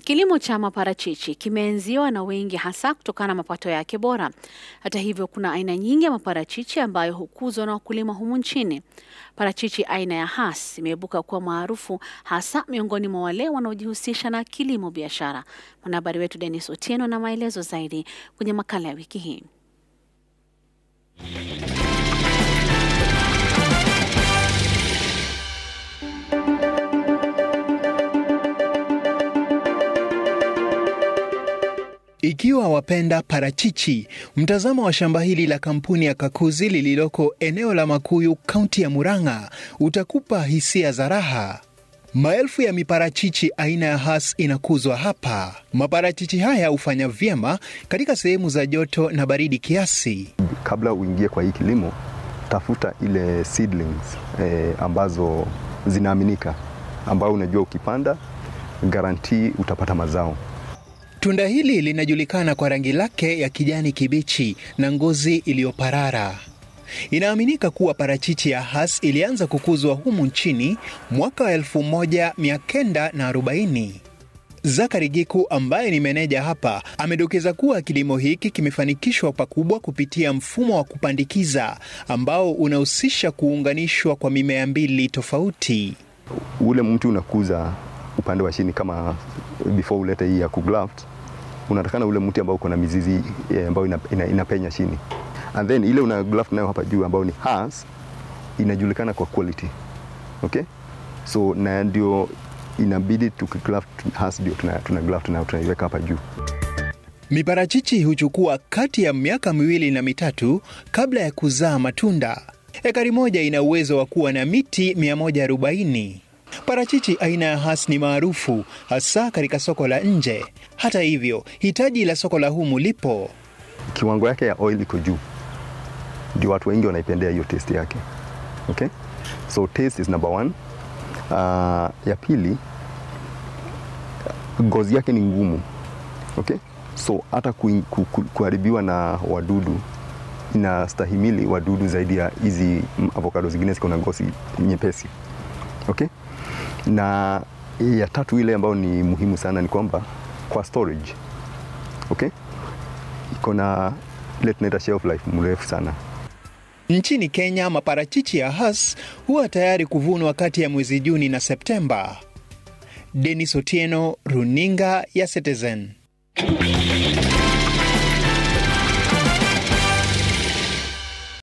Kilimo cha maparachichi kimeenziwa na wengi hasa kutokana na mapato yake bora. Hata hivyo, kuna aina nyingi ya maparachichi ambayo hukuzwa na wakulima humu nchini. Parachichi aina ya Hass imeibuka kuwa maarufu hasa miongoni mwa wale wanaojihusisha na kilimo biashara. Mwanahabari wetu Dennis Otieno na maelezo zaidi kwenye makala ya wiki hii. Ikiwa wapenda parachichi, mtazamo wa shamba hili la kampuni ya Kakuzi lililoko eneo la Makuyu, kaunti ya Murang'a, utakupa hisia za raha. Maelfu ya miparachichi aina ya Hass inakuzwa hapa. Maparachichi haya hufanya vyema katika sehemu za joto na baridi kiasi. Kabla uingie kwa hii kilimo, tafuta ile seedlings eh, ambazo zinaaminika, ambao unajua ukipanda garantii utapata mazao. Tunda hili linajulikana kwa rangi lake ya kijani kibichi na ngozi iliyoparara. Inaaminika kuwa parachichi ya Hass ilianza kukuzwa humu nchini mwaka wa 1940. Zakari Giku ambaye ni meneja hapa amedokeza kuwa kilimo hiki kimefanikishwa pakubwa kupitia mfumo wa kupandikiza ambao unahusisha kuunganishwa kwa mimea mbili tofauti. Ule mti unakuza upande wa chini kama before ulete hii ya kugraft, unatakana ule mti ambao uko na mizizi ambayo ina, ina, inapenya chini and then ile una graft nayo hapa juu ambayo ni Hass inajulikana kwa quality okay, so na ndio inabidi tukigraft Hass ndio tuna, tuna graft na tunaiweka hapa juu. Miparachichi huchukua kati ya miaka miwili na mitatu kabla ya kuzaa matunda. Ekari moja ina uwezo wa kuwa na miti 140. Parachichi aina ya Hass ni maarufu hasa katika soko la nje. Hata hivyo, hitaji la soko la humu lipo. Kiwango yake ya oil iko juu, ndio watu wengi wanaipendea hiyo taste yake. Okay? So taste is number one. Uh, ya pili ngozi yake ni ngumu. Okay? So hata ku, ku, ku, kuharibiwa na wadudu inastahimili wadudu zaidi ya hizi avocado zingine ziko na ngozi nyepesi. Okay? Na ya tatu ile ambayo ni muhimu sana ni kwamba kwa storage. Okay? Iko na ile tunaita shelf life mrefu sana. Nchini Kenya, maparachichi ya Hass huwa tayari kuvunwa kati ya mwezi Juni na Septemba. Denis Otieno, runinga ya Citizen.